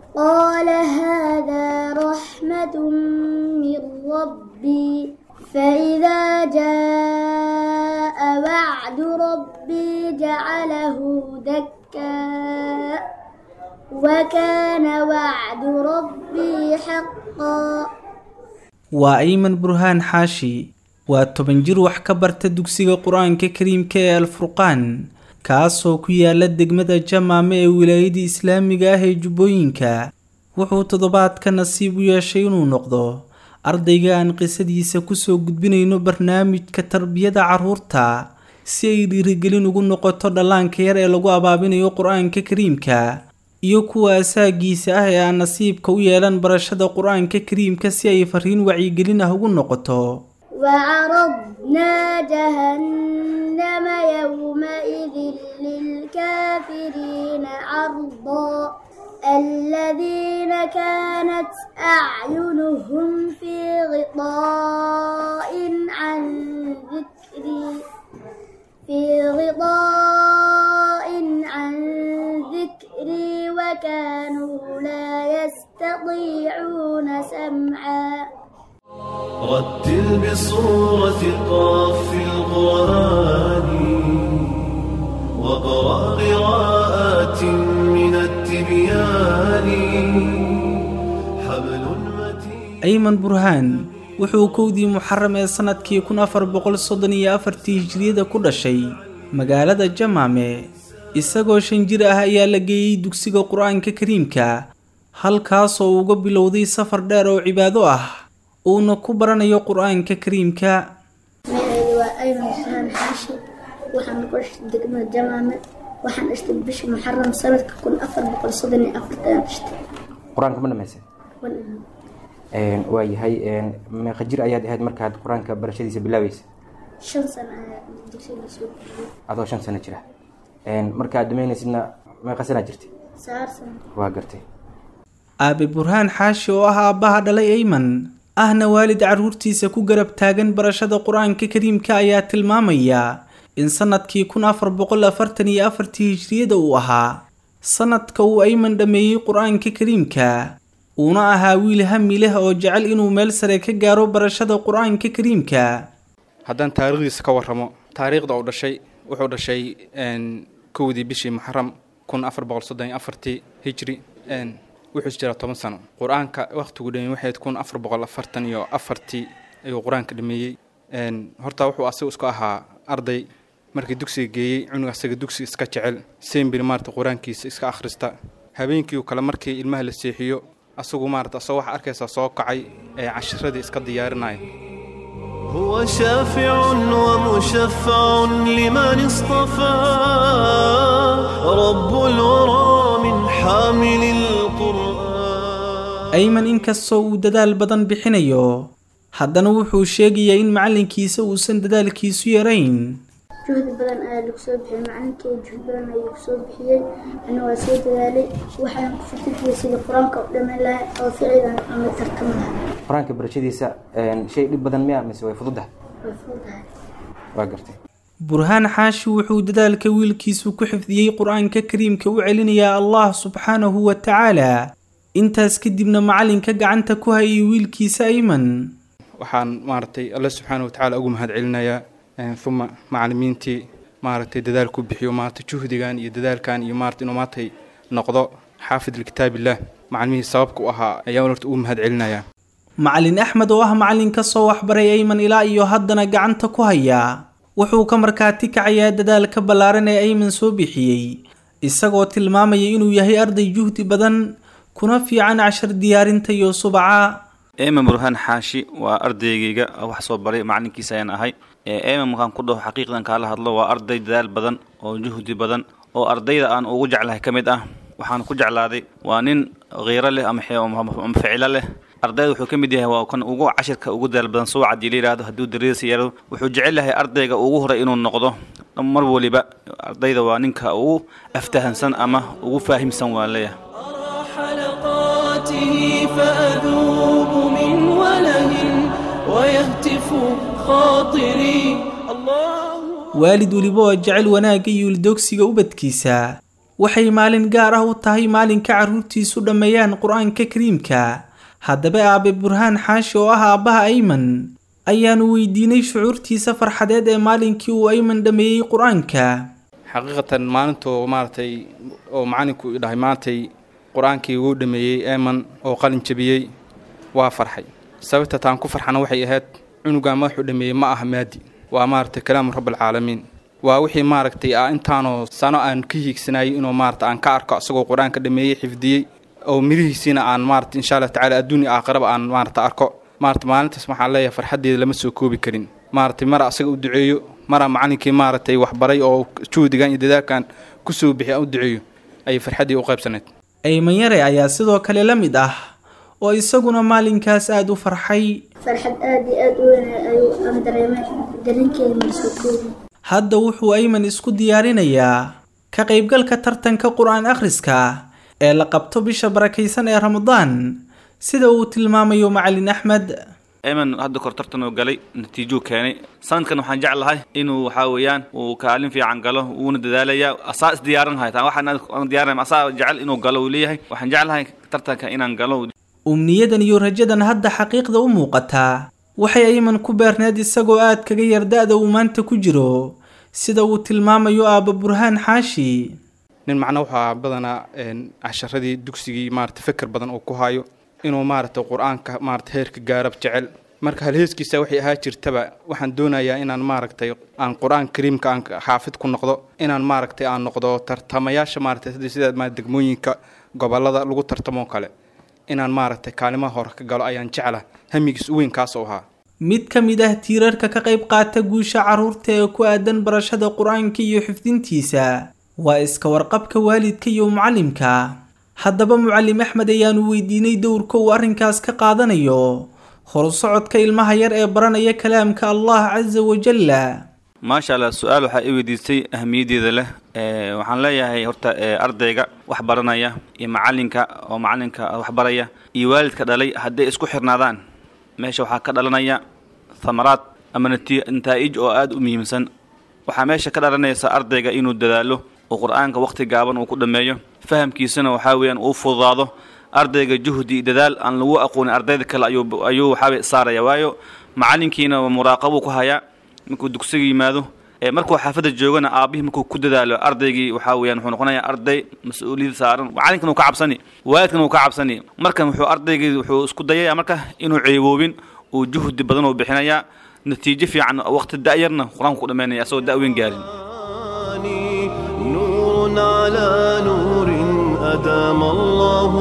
قال هذا رحمة من ربي فإذا جاء وعد ربي جعله دكا وكان وعد ربي حقا waa ayman burhaan xaashi waa toban jir wax ka barta dugsiga qur-aanka kariimka ee alfurqaan kaasoo ku yaala degmada jamaame ee wilaayadii islaamiga ah ee jubbooyinka wuxuu toddobaadka nasiib u yeeshay inuu noqdo ardayga aan qisadiisa kusoo gudbinayno barnaamijka tarbiyada carruurta si ay dhiirigelin ugu noqoto dhallaanka yar ee lagu abaabinayo qur-aanka kariimka iyo kuwa asaagiisa ah ee aan nasiibka u yeelan barashada qur-aanka kariimka si ay fariin wacyigelin ah ugu noqoto وعرضنا جهنم يومئذ للكافرين عرضا الذين كانت أعينهم في غطاء عن ذكري في غطاء عن ذكري وكانوا لا يستطيعون سمعا رتل بصورة قاف القرآن وقرأ قراءات من التبيان حبل متين ayman burhaan wuxuu kowdii muxaram ee sannadkii kun afar boqol soddon iyo afartii hijriyada ku dhashay magaalada jamaame isagoo shan jir ah ayaa la geeyey dugsiga qur-aanka kariimka halkaasoo uga bilowday safar dheer oo cibaado ah uuna ku baranayo qur-aanka kariimka magacaydu waa ayman burhaan xaashi waxaan ku dhashtay degmada jamaame waxaan dhashtay bisha muxaram sanadka kun afar boqol soddon iyo afartan dhashtay qur-aanka ma dhamaysay waa yahay meeqa jir ayaad ahayd markaad qur-aanka barashadiisa bilaabaysa shan sano ayaa dugsiga soo bixiyey adoo shan sano jira markaad dhamaynaysidna meeqa sanaa jirtay sagaal sano waa gartay aabe burhaan xaashi oo ah aabbaha dhalay ayman ahna waalid carruurtiisa ku garab taagan barashada qur-aanka kariimka ayaa tilmaamaya in sannadkii kun afar boqol afartan iyo afartii hijriyada uu ahaa sannadka uu ayman dhammeeyey qur-aanka kariimka uuna ahaa wiil hami leh oo jecel inuu meel sare ka gaaro barashada qur-aanka kariimka haddaan taariikhdiisa ka warramo taariikhda uu dhashay wuxuu dhashay kowdii bishii muxaram kun afar boqol soddon iyo afartii hijri wuxuu jiraa toban sano qur-aanka wakhtigu dhameeyey waxayd kun afar boqol afartan iyo afartii ayuu qur-aanka dhameeyey horta wuxuu asigu isku ahaa arday markii dugsiga geeyey cunug asaga dugsi iska jecel sembir maarata qur-aankiisa iska akhrista habeenkii kale markii ilmaha la seexiyo asagu maarata asagoo waxaa arkaysaa soo kacay ee cashiradii iska diyaarinaya هو شافع ومشفع لمن اصطفى رب الورى من حامل القرآن ayman inkastoo uu dadaal badan bixinayo haddana wuxuu sheegayaa in macallinkiisa uusan dadaalkiisu yarayn juhdi badan ayaa lagu soo bixiyey macalinkay juhdi badan ayaa lagu soo bixiyey ana waa soo dadaalay waxaan ku fikirkiyay sidii qur-aanka u dhammayn lahay oo ficilan ama tartami lahay qur-aanka barashadiisa shay dhib badan miya mise way fududahay way fududahay waa gartay burhaan xaashi wuxuu dadaalka wiilkiisu ku xifdiyey qur-aanka kariimka u celinayaa allah subxaanahu wa tacaala intaas kadibna macallinka gacanta ku hayay wiilkiisa ayman waxaan maaragtay alle subxaana wa tacaala ugu mahad celinayaa uma macalimiintii maaragtay dadaalku bixiyo maaragtay juhdigan iyo dadaalkan iyo maaragtay inuu maaragtay noqdo xaafid likitaabillah macalimihii sababka u ahaa ayaan horta ugu mahad celinayaa macallin axmed oo ah macallin ka soo waxbaray ayman ilaa iyo haddana gacanta ku haya wuxuu ka markaati kacayaa dadaalka ballaaran ee ayman soo bixiyey isagoo tilmaamaya inuu yahay arday juhdi badan kuna fiican cashar diyaarinta iyo subaca eeman burhaan xaashi waa ardaygayga wax soo baray macalinkiisa ayaan ahay eeman markaan ku dhaho xaqiiqdan kaala hadlo waa arday dadaal badan oo juhdi badan oo ardayda aan ugu jeclahay ka mid ah waxaan ku jeclaaday waa nin khiiro leh ama ficilo leh ardayda wuxuu ka mid yahay waa kan ugu cashirka ugu dadaal badan suwac haddii la yidhaahdo hadduu dariisa yaro wuxuu jecel yahay ardayga ugu horay inuu noqdo mar waliba ardayda waa ninka ugu aftahansan ama ugu faahimsan waan leeyahay حلقاته فأذوب من وله ويهتف خاطري الله waalid weliba oo jecel wanaagga iyo ildogsiga ubadkiisa waxay maalin gaar ah u tahay maalinka carruurtiisu dhammeeyaan qur-aanka kariimka haddaba aabe burhaan xaashi oo ah aabbaha ayman ayaanu weydiinay shucuurtiisa farxadeed ee maalinkii uu ayman dhammeeyey qur-aanka xaqiiqatan maalintuu maaragtay oo macalinku i dhahay maantay qur-aankii wuu dhameeyey eeman oo qalin jabiyey waa farxay sababta taan ku farxana waxay ahayd cunugan madaxuu dhameeyey ma aha maadi waa maaragtay kalaamu rabbilcaalamiin waa wixii maaragtay ah intaanoo sano aan ka hiigsanayay inuu maarata aan ka arko isagoo qur-aanka dhameeyey xifdiyey oo mirihiisiina aan maarata insha allah tacala adduunya aakhiraba aan maarata arko maarata maalintaas waxaan leeyahay farxaddeeda lama soo koobi karin maaragtay mara asaga u duceeyo mara macalinkii maaragtay waxbaray oo juhdigan iyo dadaalkan ku soo bixi aan u duceeyo ayay farxaddii u qaybsaneyd ayman yare ayaa sidoo kale la mid ah oo isaguna maalinkaas aada u farxay farxad aad iyo aad u weyn ayuu aan dareemay dareenkeeda marsoo koobi hadda wuxuu ayman isku diyaarinayaa ka qaybgalka tartanka qur-aan akhriska ee la qabto bisha barakaysan ee ramadaan sida uu tilmaamayo macalin axmed eman hadda kor tartan oo galay natiijuu keenay sanadkan waxaan jeclahay inuu waxaa weeyaan uu kaalin fiican galo wuuna dadaalayaa asaa is diyaarin hay taan waxaan diyaarinay asaa jecel inuu galo uu leeyahay waxaan jeclahay tartanka inaan galo umniyadan iyo rajadan hadda xaqiiqda u muuqataa waxay ayman ku beerneed isagoo aad kaga yar da-da uu maanta ku jiro sida uu tilmaamayo aabba burhaan xaashi nin macna waxaa badanaa casharadii dugsigii maarata feker badan uu ku hayo inuu maaragtay qur-aanka maarata heerka gaarab jecel marka halheeskiisa waxay ahaa jirtaba waxaan doonayaa inaan maaragtay aan qur-aan kariimka aan xaafid ku noqdo inaan maaragtay aan noqdo tartamayaasha maaragtay sida ma degmooyinka gobolada lagu tartamoo kale inaan maaragtay kaalimaha hore ka galo ayaan jecla hamigiis u weyn kaas u ahaa mid ka mid ah tiirarka ka qayb qaata guusha carruurta ee ku aadan barashada qur-aanka iyo xifdintiisa waa iska warqabka waalidka iyo mucallimka haddaba mucallim axmed ayaanu weydiinay dowrka uu arrinkaas ka qaadanayo horusocodka ilmaha yar ee baranaya kalaamka allah casa wajalla maasha allah su-aal waxaa i weydiistay ahamiyaddeeda leh waxaan leeyahay horta ardayga wax baranaya iyo macalinka oo macalinka wax baraya iyo waalidka dhalay hadday isku xirnaadaan meesha waxaa ka dhalanaya thamaraad ama nataa'ij oo aada u muhiimsan waxaa meesha ka dhalanaysa ardayga inuu dadaalo oo qur-aanka wakhti gaaban uu ku dhammeeyo fahamkiisana waxaa weeyaan uu fududaado ardayga juhdi iyo dadaal aan lagu aqoonin ardayda kale ayuu ayuu waxaaway saaraya waayo macalinkiina muraaqabuu ku hayaa markuu dugsiga yimaado markuu xaafadda joogana aabihii markuu ku dadaalo ardaygii waxaa weeyaan wuxuu noqonayaa arday mas-uuliyad saaran macalinkana uu ka cabsani waalidkana uu ka cabsani markan wuxuu ardaygii wuxuu isku dayaya marka inuu ceeboobin uu juhdi badan uu bixinayaa natiijo fiican waqti da-yarna qur-aanku ku dhammaynaya asagoo da-weyn gaarin نور على نور أدام الله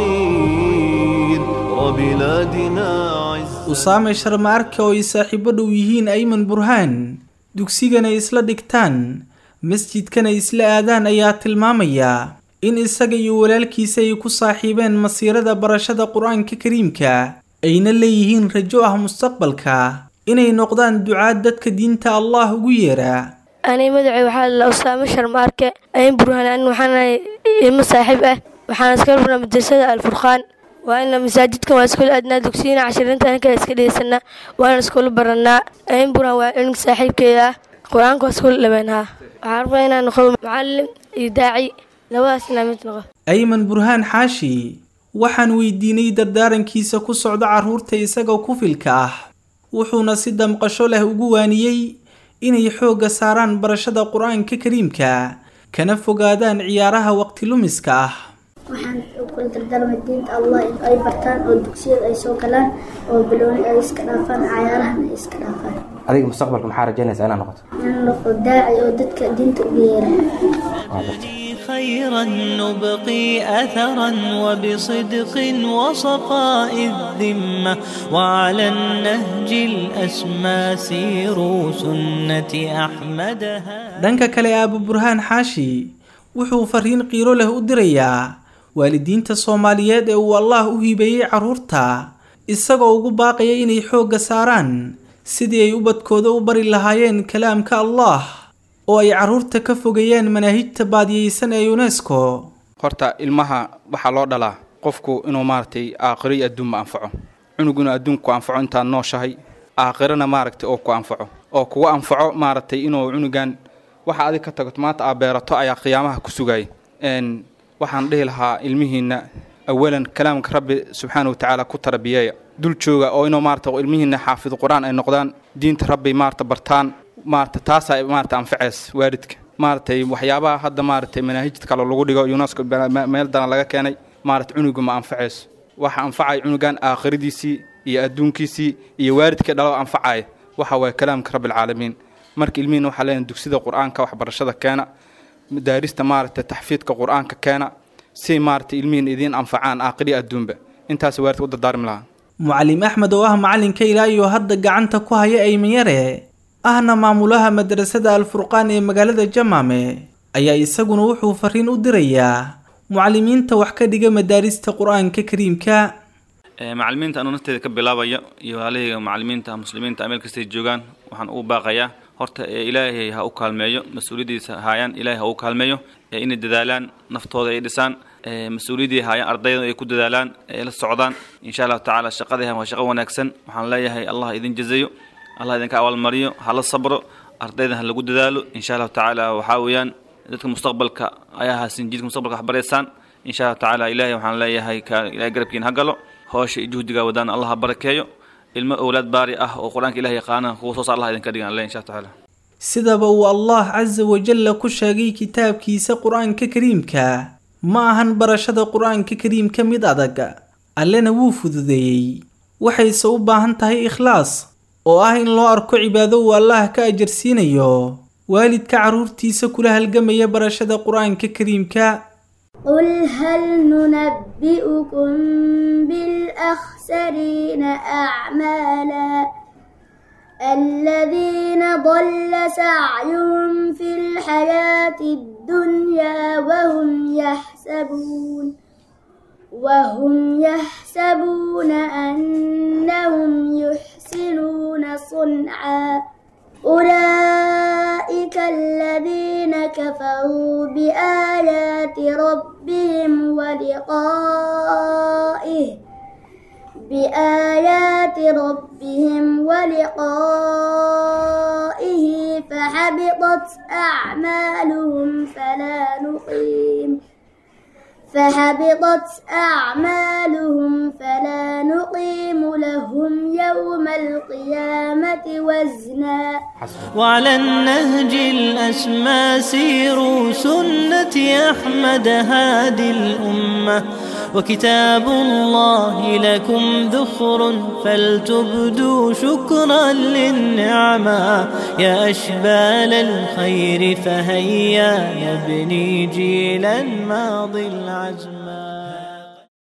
خير وبلادنا عز usaame sharma arke oo ay saaxiibo dhow yihiin ayman burhaan dugsigana isla dhigtaan masjidkana isla aadaan ayaa tilmaamaya in isaga iyo walaalkiisa ay ku saaxiibeen masiirada barashada qur-aanka kariimka ayna leeyihiin rajo ah mustaqbalka inay noqdaan ducaad dadka diinta allah ugu yeera ani magacay waxaa la usaame sharmaarke ayn burhaan an waxaanahay ilmo saaxiib ah waxaana iskala furnaa madrasada alfurqaan waana masaajidkan waa iskula aadnaa dugsiyana cashirinta anka iska dhegeysanaa waana iskula baranaa ayn burhaan waa cilmiga saaxiibkeeda ah qur-aanka waa iskula dhameenhaa waxaan rabaa inaan noqdo macalin iyo daaci labadaas inaa mid noqo ayman burhaan xaashi waxaan weydiinay dardaarankiisa ku socda carruurta isagoo kufilka ah wuxuuna si damqasho leh ugu waaniyey inay xoogga saaraan barashada qur-aanka kariimka kana fogaadaan ciyaaraha waqti lumiska ah waxaan kula dardaarmay diinta allah in ay bartaan oo dugsiyada ay soo galaan oo bilooni ay iska dhaafaan cayaarahana ay iska dhaafaan adiga mustaqbalka maxaa rajaynaysaa inaad noqoto inaan noqdo daaci oo dadka diinta ugu yeera waa bartay خيرا نبقي أثرا وبصدق وصفاء الذمة وعلى النهج الأسمى سيروا سنة أحمدها dhanka kale aaba burhaan xaashi wuxuu fariin qiiro leh u dirayaa waalidiinta soomaaliyeed ee uu allaah u hibeeyey carruurta isagoo ugu baaqaya inay xoogga saaraan sidii ay ubadkooda u bari lahaayeen kalaamka allah oo ay carruurta ka fogeeyaan manaahijta baadiyeysan ee unesco horta ilmaha waxaa loo dhalaa qofku inuu maaragtay aakhiro iyo adduunba anfaco cunug inuu adduunku anfaco intaad nooshahay aakhirana maaragtay oo ku anfaco oo kugu anfaco maaragtay inuu cunugan waxa adig ka tagoto maanta aad beerato ayaa qiyaamaha ku sugaya waxaan dhihi lahaa ilmihiinna awalan kalaamka rabbi subxaana watacaala ku tarbiyeeya dul jooga oo inuu maarata ilmihiinna xaafid qur-aan ay noqdaan diinta rabbi maarata bartaan maarata taasaa maarata anfaceys waalidka maaratay waxyaabaha hadda maaratay manaahijta kale lagu dhigo unesco meel daran laga keenay maarata cunuga ma anfacayso waxa anfacaya cunugan aakhiradiisii iyo adduunkiisii iyo waalidkii dhalo anfacaya waxa waye kalaamka rabbilcaalamiin marka ilmihiina waxaa leenahay dugsida qur-aanka waxbarashada keena daarista maarata taxfiidka qur-aanka keena si maarata ilmihiin idiin anfacaan aakhiri adduunba intaas waalidka u dardaarmi lahaa mucalim axmed oo ah macalinka ilaa iyo hadda gacanta ku haya aymanyare ahna maamulaha madrasada alfurqaan ee magaalada jamaame ayaa isaguna wuxuu fariin u dirayaa mucalimiinta wax ka dhiga madaarista qur-aanka kariimka macalimiinta anuu nafteeda ka bilaabaya iyo walaalahayga macalimiinta muslimiinta meel kastay joogaan waxaan ugu baaqayaa horta ee ilaahay ha u kaalmeeyo mas-uuliyaddiisa haayaan ilaahay ha u kaalmeeyo ee inay dadaalaan naftooda ay dhisaan mas-uuliyaddii haayaan ardayda ay ku dadaalaan ay la socdaan insha allahu tacaala shaqadii waa shaqo wanaagsan waxaan leeyahay allah idin jazayo allah idinka abaalmariyo hala sabro ardaydan ha lagu dadaalo insha allahu tacaala waxaa weeyaan dadka mustaqbalka ayaa haasin jidka mustaqbalka wax baraysaan insha allahu tacaala ilaahay waxaan leeyahay ilahay garabkiin ha galo hoosha iyo juhdiga wadaan allah ha barakeeyo ilmo owlaad baari ah oo qur-aanka ilaah yaqaana kuwa soo saar allah idinka dhigan alle insha tacaala sidaba uu allah casa wajalla ku sheegay kitaabkiisa qur-aanka kariimka ma ahan barashada qur-aanka kariimka mid adag allena wuu fududeeyey waxayse u baahan tahay ikhlaas oo ah in loo arko cibaado uu allah ka ajarsiinayo waalidka carruurtiisa kula halgamaya barashada qur-aanka kariimka قل هل ننبئكم بالأخسرين أعمالا الذين ضل سعيهم في الحياة الدنيا وهم يحسبون وهم يحسبون أنهم يحسنون صنعا أولئك الذين كفروا بآيات ربهم ولقائه بآيات ربهم ولقائه فحبطت أعمالهم فلا نقيم فحبطت أعمالهم فلا نقيم لهم يوم القيامة وزنا وعلى النهج الأسمى سيروا سنة أحمد هادي الأمة وكتاب الله لكم ذخر فلتبدوا شكرا للنعمة يا أشبال الخير فهيا نبني جيلا ماضي العزم